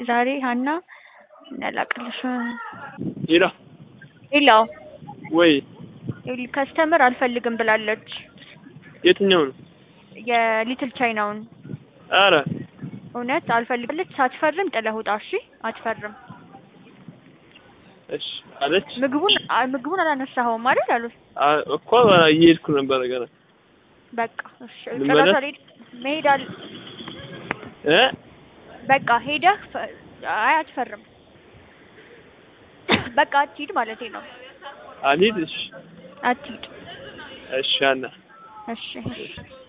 ዛሬ ሀና እናላቅልሽ ሄሎ ሌላው ወይ ከስተመር አልፈልግም ብላለች። የትኛው ነው? የሊትል ቻይናውን አረ እውነት አልፈልግለች። ሳትፈርም ጥለህ ውጣ። እሺ አትፈርም። እሺ አለች ምግቡን አ- ምግቡን አላነሳኸውም አይደል አሉት። አ- እኮ እየሄድኩ ነበረ ገና በቃ እሺ ልመለስ? ጭራሽ አልሄድ መሄድ አል እ በቃ ሄደህ ፈ- አይ አትፈርም። በቃ አትሂድ ማለቴ ነው። አልሂድ እሺ አትሂድ። እሺ አና እሺ እሺ